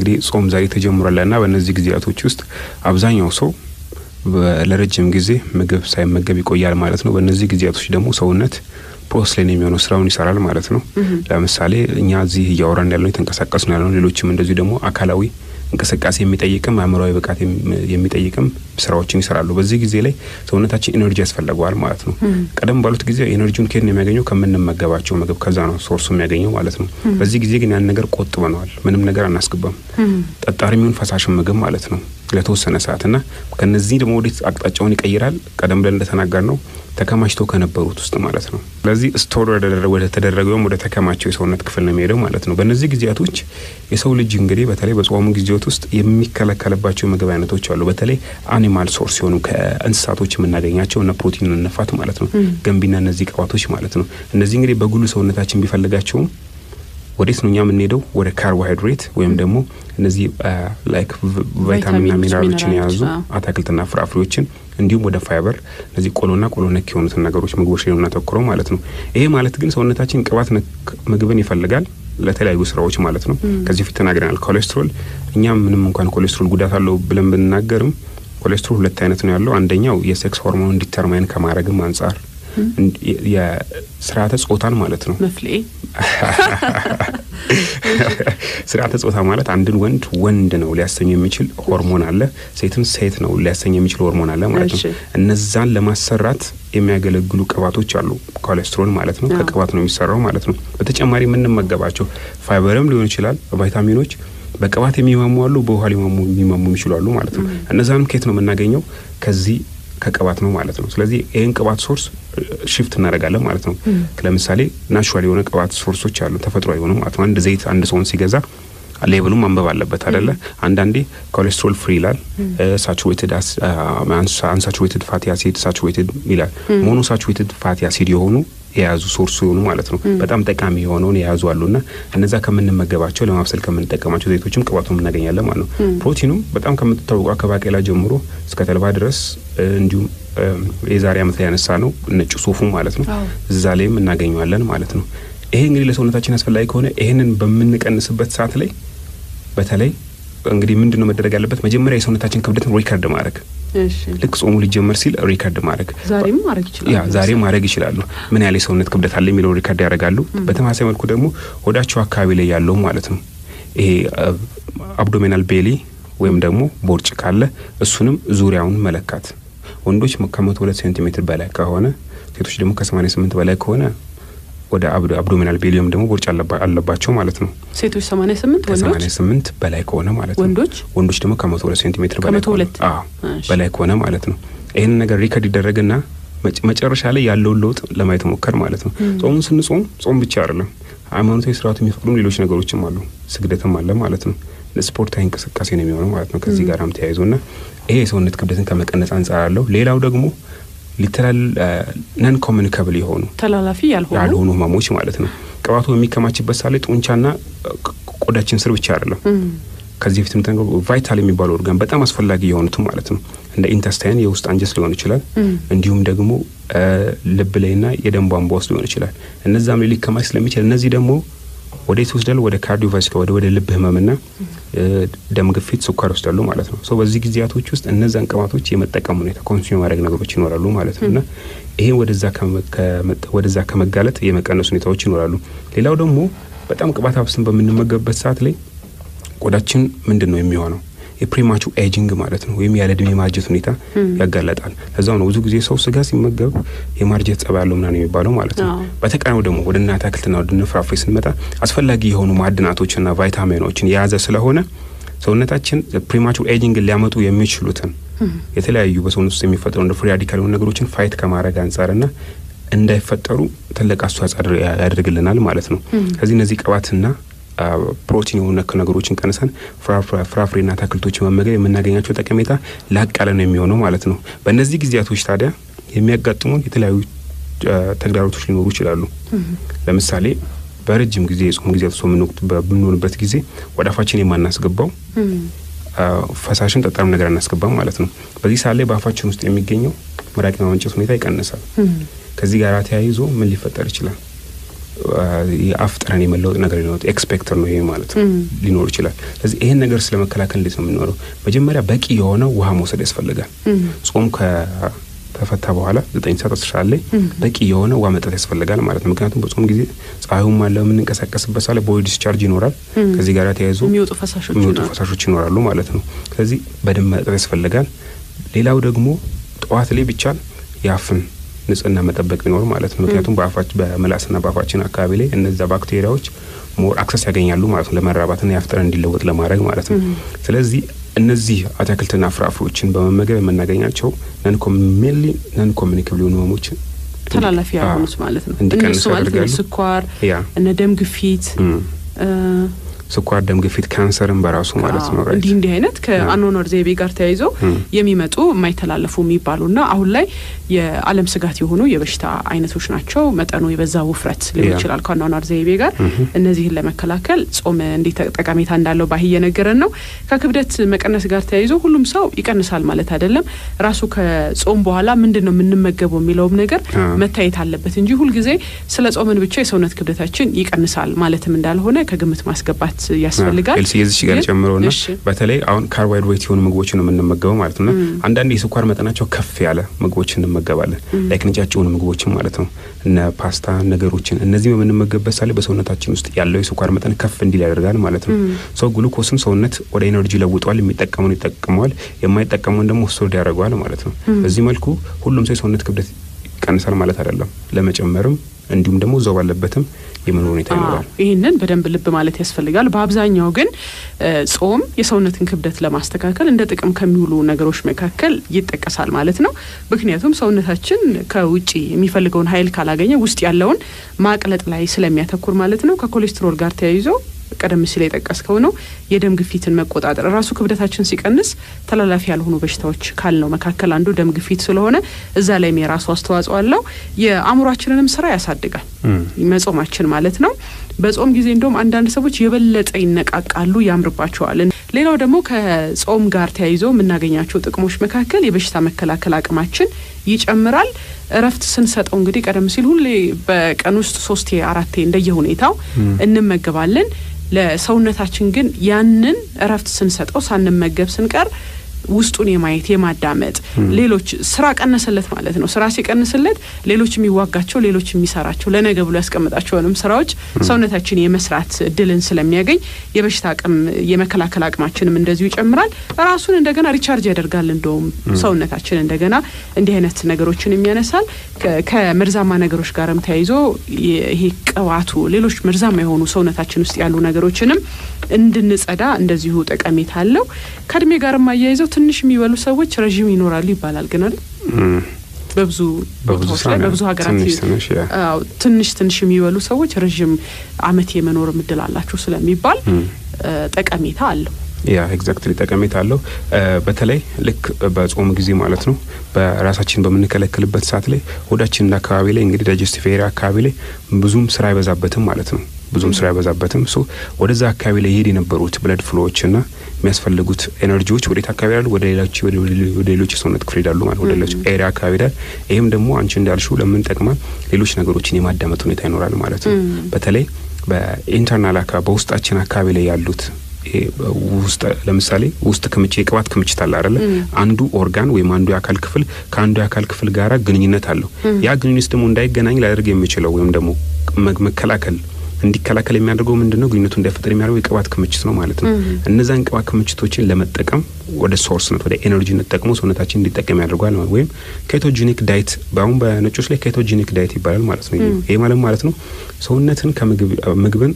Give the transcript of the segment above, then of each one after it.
እንግዲህ ጾም ዛሬ ተጀምሯልና በእነዚህ ጊዜያቶች ውስጥ አብዛኛው ሰው ለረጅም ጊዜ ምግብ ሳይመገብ ይቆያል ማለት ነው። በእነዚህ ጊዜያቶች ደግሞ ሰውነት ፕሮስሌን የሚሆነው ስራውን ይሰራል ማለት ነው። ለምሳሌ እኛ እዚህ እያወራን ያለው የተንቀሳቀስ ነው ያለው፣ ሌሎችም እንደዚሁ ደግሞ አካላዊ እንቅስቃሴ የሚጠይቅም አእምሯዊ ብቃት የሚጠይቅም ስራዎችን ይሰራሉ። በዚህ ጊዜ ላይ ሰውነታችን ኤነርጂ ያስፈልገዋል ማለት ነው። ቀደም ባሉት ጊዜ ኤነርጂውን ከየት ነው የሚያገኘው? ከምንመገባቸው ምግብ፣ ከዛ ነው ሶርሱ የሚያገኘው ማለት ነው። በዚህ ጊዜ ግን ያን ነገር ቆጥበነዋል። ምንም ነገር አናስገባም። ጠጣሪ የሚሆን ፈሳሽን ምግብ ማለት ነው ለተወሰነ ሰዓት እና ከነዚህ ደግሞ ወዴት አቅጣጫውን ይቀይራል? ቀደም ብለን እንደተናገር ነው ተከማችተው ከነበሩት ውስጥ ማለት ነው። ስለዚህ ስቶር ወደ ተደረገውም ወደ ተከማቸው የሰውነት ክፍል ነው የሚሄደው ማለት ነው። በእነዚህ ጊዜያቶች የሰው ልጅ እንግዲህ በተለይ በጾሙ ጊዜያት ውስጥ የሚከለከልባቸው የምግብ አይነቶች አሉ። በተለይ አኒማል ሶርስ ሲሆኑ ከእንስሳቶች የምናገኛቸው እነ ፕሮቲን እነፋት ማለት ነው፣ ገንቢና እነዚህ ቅባቶች ማለት ነው። እነዚህ እንግዲህ በጉሉ ሰውነታችን ቢፈልጋቸውም ወዴት ነው እኛ የምንሄደው? ወደ ካርቦሃይድሬት ወይም ደግሞ እነዚህ ላይክ ቫይታሚንና ሚነራሎችን የያዙ አትክልትና ፍራፍሬዎችን እንዲሁም ወደ ፋይበር እነዚህ ቆሎና ቆሎ ነክ የሆኑትን ነገሮች ምግቦች ላይ የምናተኩረው ማለት ነው። ይሄ ማለት ግን ሰውነታችን ቅባት ነክ ምግብን ይፈልጋል ለተለያዩ ስራዎች ማለት ነው። ከዚህ በፊት ተናግረናል። ኮሌስትሮል እኛም ምንም እንኳን ኮሌስትሮል ጉዳት አለው ብለን ብንናገርም ኮሌስትሮል ሁለት አይነት ነው ያለው። አንደኛው የሴክስ ሆርሞን ዲተርማይን ከማድረግም አንጻር የስርዓተ ጾታን ማለት ነው መፍሌ ስርዓተ ጾታ ማለት አንድን ወንድ ወንድ ነው ሊያሰኙ የሚችል ሆርሞን አለ፣ ሴትን ሴት ነው ሊያሰኝ የሚችል ሆርሞን አለ ማለት ነው። እነዛን ለማሰራት የሚያገለግሉ ቅባቶች አሉ። ኮሌስትሮል ማለት ነው ከቅባት ነው የሚሰራው ማለት ነው። በተጨማሪ የምንመገባቸው ፋይበርም ሊሆን ይችላል፣ ቫይታሚኖች በቅባት የሚማሙ አሉ፣ በውሃ ሊማሙ የሚማሙ የሚችሉ አሉ ማለት ነው። እነዛንም ከየት ነው የምናገኘው? ከዚህ ከቅባት ነው ማለት ነው። ስለዚህ ይህን ቅባት ሶርስ ሽፍት እናደርጋለን ማለት ነው። ለምሳሌ ናቹራል የሆነ ቅባት ሶርሶች አሉ፣ ተፈጥሯዊ የሆኑ ማለት ነው። አንድ ዘይት አንድ ሰውን ሲገዛ ሌብሉም ማንበብ አለበት አደለ? አንዳንዴ ኮሌስትሮል ፍሪ ይላል፣ ሳቹሬትድ አንሳቹሬትድ ፋቲ አሲድ ሳቹሬትድ ይላል። ሞኖ ሳቹሬትድ ፋቲ አሲድ የሆኑ የያዙ ሶርሱ የሆኑ ማለት ነው። በጣም ጠቃሚ የሆነውን የያዙ አሉና እነዛ ከምንመገባቸው ለማብሰል ከምንጠቀማቸው ዘይቶችም ቅባቱን እናገኛለን ማለት ነው። ፕሮቲኑም በጣም ከምትታወቀው ከባቄላ ጀምሮ እስከ ተልባ ድረስ እንዲሁም የዛሬ ዓመት ላይ ያነሳ ነው ነጭ ሱፉ ማለት ነው እዛ ላይም እናገኘዋለን ማለት ነው። ይሄ እንግዲህ ለሰውነታችን አስፈላጊ ከሆነ ይህንን በምንቀንስበት ሰዓት ላይ በተለይ እንግዲህ ምንድን ነው መደረግ ያለበት? መጀመሪያ የሰውነታችን ክብደትን ሪከርድ ማድረግ ልክ ጾሙ ሊጀመር ሲል ሪከርድ ማድረግ ዛሬም ማድረግ ይችላሉ። ያ ዛሬ ማድረግ ይችላሉ። ምን ያህል የሰውነት ክብደት አለ የሚለው ሪከርድ ያደርጋሉ። በተመሳሳይ መልኩ ደግሞ ሆዳቸው አካባቢ ላይ ያለው ማለት ነው ይሄ አብዶሜናል ቤሊ ወይም ደግሞ ቦርጭ ካለ እሱንም ዙሪያውን መለካት። ወንዶች ከመቶ ሁለት ሴንቲሜትር በላይ ከሆነ ሴቶች ደግሞ ከሰማኒያ ስምንት በላይ ከሆነ ወደ አብዶሚናል ቤሊየም ደግሞ ቦርጭ አለባቸው ማለት ነው። ሴቶች ሰማኒያ ስምንት ከሰማኒያ ስምንት በላይ ከሆነ ማለት ነው። ወንዶች ወንዶች ደግሞ ከመቶ ሁለት ሴንቲሜትር በላይ ከመቶ ሁለት በላይ ከሆነ ማለት ነው። ይህን ነገር ሪከርድ ይደረግና መጨረሻ ላይ ያለውን ለውጥ ለማየት ሞከር ማለት ነው። ጾሙን ስንጾም ጾም ብቻ አይደለም፣ ሃይማኖታዊ ስርዓቱ የሚፈቅዱም ሌሎች ነገሮችም አሉ። ስግደትም አለ ማለት ነው። ስፖርታዊ እንቅስቃሴ ነው የሚሆነው ማለት ነው። ከዚህ ጋርም ተያይዞ ና ይሄ የሰውነት ክብደትን ከመቀነስ አንጻር አለው። ሌላው ደግሞ ሊተላል ነን ኮሚኒካብል የሆኑ ተላላፊ ያልሆኑ ያልሆኑ ህመሞች ማለት ነው። ቅባቱ በሚከማችበት ሳለ ጡንቻና ቆዳችን ስር ብቻ አይደለም። ከዚህ በፊት ምተ ቫይታል የሚባለው ኦርጋን በጣም አስፈላጊ የሆኑትም ማለት ነው እንደ ኢንተስታይን የውስጥ አንጀት ሊሆን ይችላል። እንዲሁም ደግሞ ልብ ላይና የደም ቧንቧ ውስጥ ሊሆን ይችላል። እነዛም ላይ ሊከማች ስለሚችል እነዚህ ደግሞ ወደ የት ይወስዳሉ? ወደ ካርዲዮቫስኩላር ወደ ወደ ልብ ህመምና ደም ግፊት፣ ስኳር ይወስዳሉ ማለት ነው። ሶ በዚህ ጊዜያቶች ውስጥ እነዛን ቅባቶች የመጠቀም ሁኔታ ኮንሱም ማድረግ ነገሮች ይኖራሉ ማለት ነው እና ይሄ ወደዛ ከመጋለጥ የመቀነስ ሁኔታዎች ይኖራሉ። ሌላው ደግሞ በጣም ቅባት አብስን በምንመገብበት ሰዓት ላይ ቆዳችን ምንድን ነው የሚሆነው የፕሪማቹ ኤጂንግ ማለት ነው ወይም ያለ እድሜ ማርጀት ሁኔታ ያጋለጣል። ለዛው ነው ብዙ ጊዜ ሰው ስጋ ሲመገብ የማርጀት ጸባይ ያለው ምናምን የሚባለው ማለት ነው። በተቃራኒው ደግሞ ወደ እናት አትክልትና ወደ ፍራፍሬ ስንመጣ አስፈላጊ የሆኑ ማዕድናቶችና ቫይታሚኖችን የያዘ ስለሆነ ሰውነታችን ፕሪማቹ ኤጂንግን ሊያመጡ የሚችሉትን የተለያዩ በሰውነት ውስጥ የሚፈጠሩ እንደ ፍሪ ራዲካል የሆኑ ነገሮችን ፋይት ከማድረግ አንጻርና እንዳይፈጠሩ ትልቅ አስተዋጽኦ ያደርግልናል ማለት ነው። ከዚህ እነዚህ ቅባትና ፕሮቲን የሆኑ ነክ ነገሮችን ቀንሰን ፍራፍሬና አትክልቶችን መመገብ የምናገኛቸው ጠቀሜታ ላቅ ያለ ነው የሚሆነው ማለት ነው። በእነዚህ ጊዜያቶች ታዲያ የሚያጋጥሙን የተለያዩ ተግዳሮቶች ሊኖሩ ይችላሉ። ለምሳሌ በረጅም ጊዜ የጾም ጊዜያት በምንሆንበት ጊዜ ወደ አፋችን የማናስገባው ፈሳሽን ጠጣርም ነገር አናስገባም ማለት ነው። በዚህ ሰዓት ላይ በአፋችን ውስጥ የሚገኘው መራቅ የማመንጨት ሁኔታ ይቀንሳል። ከዚህ ጋር ተያይዞ ምን ሊፈጠር ይችላል? የአፍ ጠረን የመለወጥ ነገር ሊኖር ኤክስፔክተር ነው ይሄ ማለት ነው ሊኖር ይችላል። ስለዚህ ይህን ነገር ስለመከላከል እንዴት ነው የምንኖረው? መጀመሪያ በቂ የሆነ ውሃ መውሰድ ያስፈልጋል። ጾም ከተፈታ በኋላ ዘጠኝ ሰዓት አስር ሰዓት ላይ በቂ የሆነ ውሃ መጠጥ ያስፈልጋል ማለት ነው። ምክንያቱም በጾም ጊዜ ፀሐዩም አለ የምንንቀሳቀስበት ሳለ ቦዲ ዲስቻርጅ ይኖራል። ከዚህ ጋር ተያይዞ የሚወጡ ፈሳሾች የሚወጡ ይኖራሉ። ፈሳሾች ይኖራሉ ማለት ነው። ስለዚህ በደንብ መጠጥ ያስፈልጋል። ሌላው ደግሞ ጠዋት ላይ ብቻ የአፍን ንጽህና መጠበቅ ቢኖር ማለት ነው። ምክንያቱም በአፋች በምላስና በአፋችን አካባቢ ላይ እነዛ ባክቴሪያዎች ሞር አክሰስ ያገኛሉ ማለት ነው ለመራባትና የአፍ ጠረን እንዲለወጥ ለማድረግ ማለት ነው። ስለዚህ እነዚህ አትክልትና ፍራፍሬዎችን በመመገብ የምናገኛቸው ነን ሜንሊ ነን ኮሚኒኬብል የሆኑ ህመሞችን ተላላፊ ያልሆኑት ማለት ነው። እንዲቀንሱ እነሱ ማለት ያደርጋሉ። እነ ስኳር፣ ያ እነ ደም ግፊት እም፣ እ፣ ስኳር፣ ደም ግፊት፣ ካንሰርም በራሱ ማለት ነው። አዎ፣ ራይት እንዲህ እንዲህ አይነት ከአኗኗር ዘይቤ ጋር ተያይዞ እም፣ የሚመጡ የማይተላለፉ የሚባሉና አሁን ላይ የዓለም ስጋት የሆኑ የበሽታ አይነቶች ናቸው። መጠኑ የበዛ ውፍረት ሊሆን ያ። ይችላል ከአኗኗር ዘይቤ ጋር። እም፣ እነዚህን ለመከላከል ጾም እንዴት ጠቀሜታ እንዳለው ባህ እየነገረን ነው። ከክብደት መቀነስ ጋር ተያይዞ ሁሉም ሰው ይቀንሳል ማለት አይደለም። ራሱ ከጾም በኋላ ምንድን ነው የምንመገበው የሚለውም ነገር አ፣ መታየት አለበት እንጂ ሁልጊዜ ስለ ጾምን ብቻ የሰውነት ክብደታችን ይቀንሳል ማለትም እንዳልሆነ ከግምት ማስገባት ያስፈልጋል። ኤልሲ የዚች ጋር ግን- ጨምሮና እሺ። በተለይ አሁን ካርቦሃይድሬት የሆኑ ምግቦችን ነው የምንመገበው ማለት ነው። አንዳንድ የስኳር መጠናቸው ከፍ ያለ ምግቦችን እንመገባለን፣ ላይክ ነጫጭ የሆኑ ምግቦችን ማለት ነው። እነ ፓስታ ነገሮችን እነዚህ በምንመገብበት ሳለ በሰውነታችን ውስጥ ያለው የስኳር መጠን ከፍ እንዲል ያደርጋል ማለት ነው። ሰው ግሉኮስን ሰውነት ወደ ኤነርጂ ለውጠዋል። የሚጠቀመውን ይጠቀመዋል፣ የማይጠቀመውን ደግሞ ስቶርድ ያደርገዋል ማለት ነው። በዚህ መልኩ ሁሉም ሰው የሰውነት ክብደት ይቀንሳል ማለት አይደለም። ለመጨመርም እንዲሁም ደግሞ እዛው ባለበትም የመኖር ሁኔታ ይኖራል። አዎ፣ ይህንን በደንብ ልብ ማለት ያስፈልጋል። በአብዛኛው ግን እ፣ ጾም የሰውነትን ክብደት ለማስተካከል እንደ ጥቅም ከሚውሉ ነገሮች መካከል ይጠቀሳል ማለት ነው። ምክንያቱም ሰውነታችን ከውጭ የሚፈልገውን ኃይል ካላገኘ ውስጥ ያለውን ማቅለጥ ላይ ስለሚያተኩር ማለት ነው። ከኮሌስትሮል ጋር ተያይዞ ቀደም ሲል የጠቀስከው ነው የደም ግፊትን መቆጣጠር ራሱ ክብደታችን ሲቀንስ ተላላፊ ያልሆኑ በሽታዎች ካልነው መካከል አንዱ ደም ግፊት ስለሆነ እዛ ላይም የራሱ አስተዋጽኦ አለው። የአእምሯችንንም ስራ ያሳድጋል እም፣ መጾማችን ማለት ነው። በጾም ጊዜ እንደውም አንዳንድ ሰዎች የበለጠ ይነቃቃሉ፣ ያምርባቸዋል። ሌላው ደግሞ ከጾም ጋር ተያይዞ የምናገኛቸው ጥቅሞች መካከል የበሽታ መከላከል አቅማችን ይጨምራል። እረፍት ስንሰጠው እንግዲህ ቀደም ሲል ሁሌ በቀን ውስጥ ሶስቴ አራቴ እንደየ ሁኔታው እንመገባለን። ለሰውነታችን ግን ያንን እረፍት ስንሰጠው ሳንመገብ ስንቀር ውስጡን የማየት የማዳመጥ ሌሎች ስራ ቀነሰለት ማለት ነው። ስራ ሲቀንስለት ሌሎች የሚዋጋቸው ሌሎች የሚሰራቸው ለነገ ብሎ ያስቀምጣቸውንም ስራዎች ሰውነታችን የመስራት እድልን ስለሚያገኝ የበሽታ አቅም የመከላከል አቅማችንም እንደዚሁ ይጨምራል። ራሱን እንደገና ሪቻርጅ ያደርጋል። እንደውም ሰውነታችን እንደገና እንዲህ አይነት ነገሮችን የሚያነሳል። ከ- ከመርዛማ ነገሮች ጋርም ተያይዞ የ- ይሄ ቅባቱ፣ ሌሎች መርዛማ የሆኑ ሰውነታችን ውስጥ ያሉ ነገሮችን እንድንጸዳ እንደዚሁ ጠቀሜታ አለው። ከእድሜ ጋርም አያይዘው ትንሽ የሚበሉ ሰዎች ረዥም ይኖራሉ ይባላል። ግን አይደል እም፣ በብዙ በብዙ ቦታዎች ላይ ሰው በብዙ ሀገራት ትንሽ ትንሽ ያ አዎ፣ ትንሽ ትንሽ የሚበሉ ሰዎች ረዥም አመት የመኖር እድል አላቸው ስለሚባል እም። እ፣ ጠቀሜታ አለው። ያ ኤግዛክትሊ ጠቀሜታ አለው። እ፣ በተለይ ልክ በጾም ጊዜ ማለት ነው በራሳችን በምንከለክልበት ሰዓት ላይ ሆዳችን አካባቢ ላይ እንግዲህ ዳይጀስቲቭ ኤሪያ አካባቢ ላይ ብዙም ስራ አይበዛበትም ማለት ነው። ብዙም ስራ አይበዛበትም። ሶ ወደዛ አካባቢ ላይ ይሄድ የነበሩት ብለድ ፍሎዎች እና የሚያስፈልጉት ኤነርጂዎች ወዴት አካባቢ ይሄዳሉ? ወደ ሌሎች ወደ ሌሎች የሰውነት ክፍል ይሄዳሉ ማለት ወደ ሌሎች ኤሪያ አካባቢ ይሄዳል። ይህም ደግሞ አንቺ እንዳልሽው ለምን ጠቅማል? ሌሎች ነገሮችን የማዳመጥ ሁኔታ ይኖራል ማለት ነው። በተለይ በኢንተርናል አካባቢ በውስጣችን አካባቢ ላይ ያሉት ይሄ ውስጥ ለምሳሌ ውስጥ ክምችት የቅባት ክምችት አለ አይደለ? አንዱ ኦርጋን ወይም አንዱ የአካል ክፍል ከአንዱ የአካል ክፍል ጋራ ግንኙነት አለው። ያ ግንኙነት ደግሞ እንዳይገናኝ ሊያደርግ የሚችለው ወይም ደግሞ መ- መከላከል እንዲከላከል የሚያደርገው ምንድን ነው? ግንኙነቱ እንዳይፈጠር የሚያደርገው የቅባት ክምችት ነው ማለት ነው። እነዛን ቅባት ክምችቶችን ለመጠቀም ወደ ሶርስነት ወደ ኤነርጂነት ጠቅሞ ሰውነታችን እንዲጠቀም ያደርገዋል ማለት ወይም ኬቶጂኒክ ዳይት በአሁን በነጮች ላይ ኬቶጂኒክ ዳይት ይባላል ማለት ነው። ይሄ ማለት ማለት ነው ሰውነትን ከምግብ ምግብን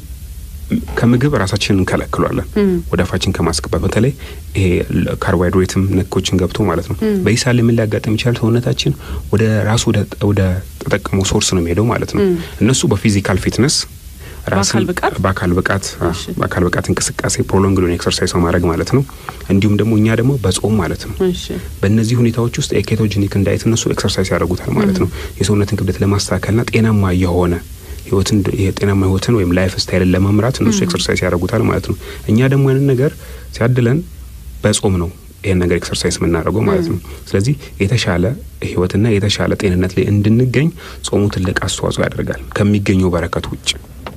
ከምግብ ራሳችንን እንከለክሏለን ወደ አፋችን ከማስገባት በተለይ ይሄ ካርቦሃይድሬትም ነኮችን ገብቶ ማለት ነው። በዚህ ሳል ምን ሊያጋጥም ይችላል? ሰውነታችን ወደ ራሱ ወደ ተጠቀመው ሶርስ ነው የሚሄደው ማለት ነው። እነሱ በፊዚካል ፊትነስ በአካል ብቃት በአካል ብቃት በአካል ብቃት እንቅስቃሴ ፕሮሎንግ ሊሆን ኤክሰርሳይዝ ማድረግ ማለት ነው። እንዲሁም ደግሞ እኛ ደግሞ በጾም ማለት ነው። በእነዚህ ሁኔታዎች ውስጥ የኬቶጂኒክ እንዳይት እነሱ ኤክሰርሳይዝ ያደርጉታል ማለት ነው። የሰውነትን ክብደት ለማስተካከልና ጤናማ የሆነ ህይወትን የጤናማ ህይወትን ወይም ላይፍ ስታይልን ለመምራት እነሱ ኤክሰርሳይዝ ያደርጉታል ማለት ነው። እኛ ደግሞ ያንን ነገር ሲያድለን በጾም ነው ይህን ነገር ኤክሰርሳይዝ የምናደርገው ማለት ነው። ስለዚህ የተሻለ ህይወትና የተሻለ ጤንነት ላይ እንድንገኝ ጾሙ ትልቅ አስተዋጽኦ ያደርጋል ከሚገኘው በረከት ውጭ።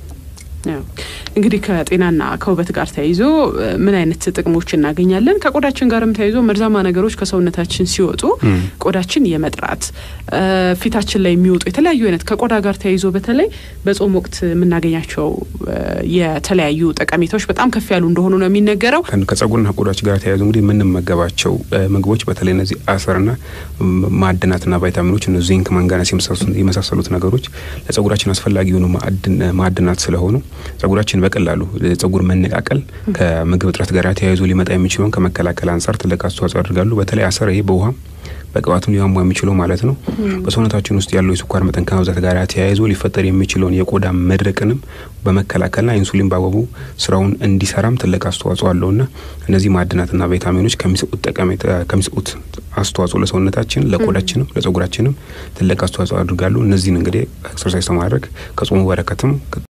እንግዲህ ከጤናና ከውበት ጋር ተያይዞ ምን አይነት ጥቅሞች እናገኛለን? ከቆዳችን ጋርም ተያይዞ መርዛማ ነገሮች ከሰውነታችን ሲወጡ ቆዳችን የመጥራት ፊታችን ላይ የሚወጡ የተለያዩ አይነት ከቆዳ ጋር ተያይዞ በተለይ በጾም ወቅት የምናገኛቸው የተለያዩ ጠቀሜታዎች በጣም ከፍ ያሉ እንደሆኑ ነው የሚነገረው። ከጸጉርና ቆዳችን ጋር ተያይዞ እንግዲህ የምንመገባቸው ምግቦች በተለይ እነዚህ አፈርና ማዕድናትና ቫይታሚኖች ዚንክ፣ ማንጋነስ የመሳሰሉት ነገሮች ለጸጉራችን አስፈላጊ የሆኑ ማዕድናት ስለሆኑ ጸጉራችን በቀላሉ ጸጉር መነቃቀል ከምግብ እጥረት ጋር ተያይዞ ሊመጣ የሚችለውን ከመከላከል አንጻር ትልቅ አስተዋጽኦ ያደርጋሉ። በተለይ አሰር ይሄ በውሃም በቅባትም ሊሟሟ የሚችለው ማለት ነው። በሰውነታችን ውስጥ ያለው የስኳር መጠን ከመብዛት ጋር ተያይዞ ሊፈጠር የሚችለውን የቆዳ መድረቅንም በመከላከልና ኢንሱሊን በአግባቡ ስራውን እንዲሰራም ትልቅ አስተዋጽኦ አለውና እነዚህ ማዕድናትና ቫይታሚኖች ከሚሰጡት ጠቀሜታ ከሚሰጡት አስተዋጽኦ ለሰውነታችን፣ ለቆዳችንም፣ ለጸጉራችንም ትልቅ አስተዋጽኦ ያደርጋሉ። እነዚህን እንግዲህ ኤክሰርሳይዝ ማድረግ ከጾሙ በረከትም